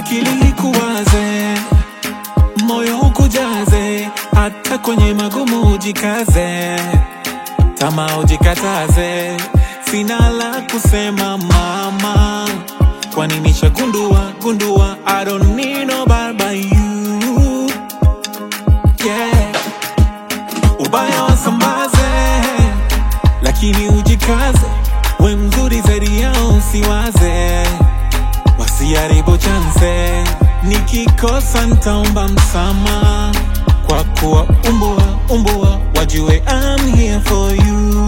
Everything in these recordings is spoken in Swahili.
akili ikuwaze, moyo ukujaze, hata kwenye magumu ujikaze, tamaa ujikataze. Sina la kusema mama, kwani nishagundua gundua, I don't need nobody but you yeah. Ubaya wasambaze, lakini ujikaze, we mzuri zaidi yao usiwaze, wasiharibu chanse. Nikikosa ntaomba msama, kwa kuwa umbua umbua, wajue I'm here for you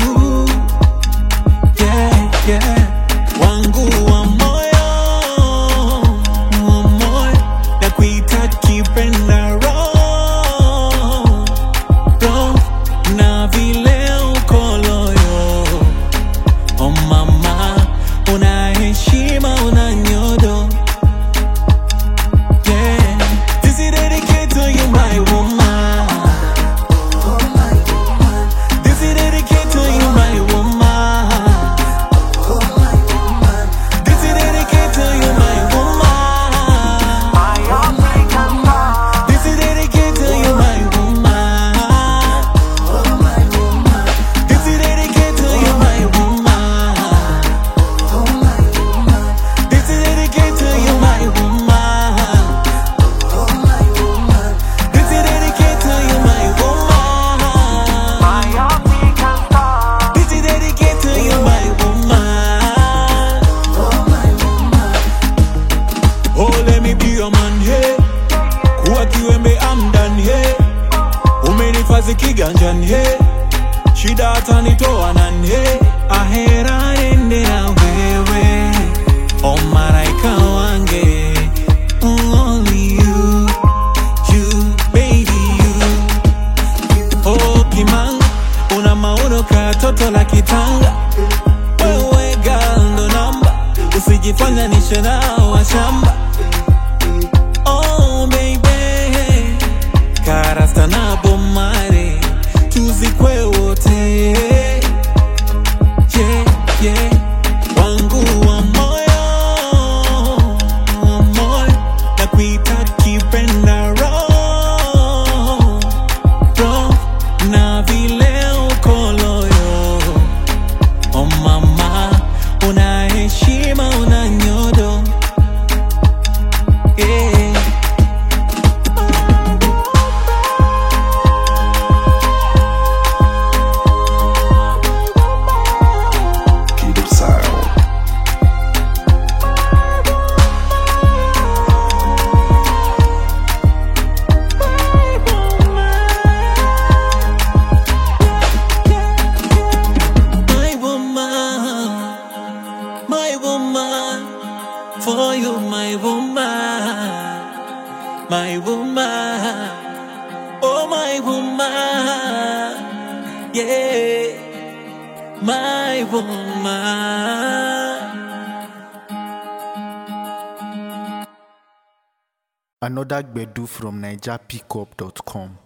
yeah, yeah. wangu wa moyo wa moyo na kuita kipenda roho roho na vile uko loyo oh mama una heshima una nyodo yeah. This is dedicated to you my woman This is dedicated to you my woman This is dedicated to you, my woman. This is dedicated to you, my woman. This is dedicated to you, my woman. This is dedicated to you, my woman. This is dedicated to you, my woman. This is dedicated to you, my woman. Oh, let me be your man, hey. Kuwa kiwembe I'm done, hey. Umenifazi kiganjani, hey. Shida hata nitoa nani, hey. Ahera ende na wewe. Oh, maraika wange. Only you, you, baby, you. Oh, kimanga, una maono ka toto la kitanga. Wewe girl ndo namba, usijifanya nishe nao wa shamba. Oh baby, karasta na bomare, tuzikwe wote. Yeah, yeah, wangu wa moyo, wa moyo, na kuita kipenda roho, roho, na vile uko loyo. Oh mama, una heshima, una nyodo yeah. Kid Sound. My woman, my woman, for you, my woman, my woman, oh my woman, yeah, my woman. Another Gbedu from NigerPickup.com.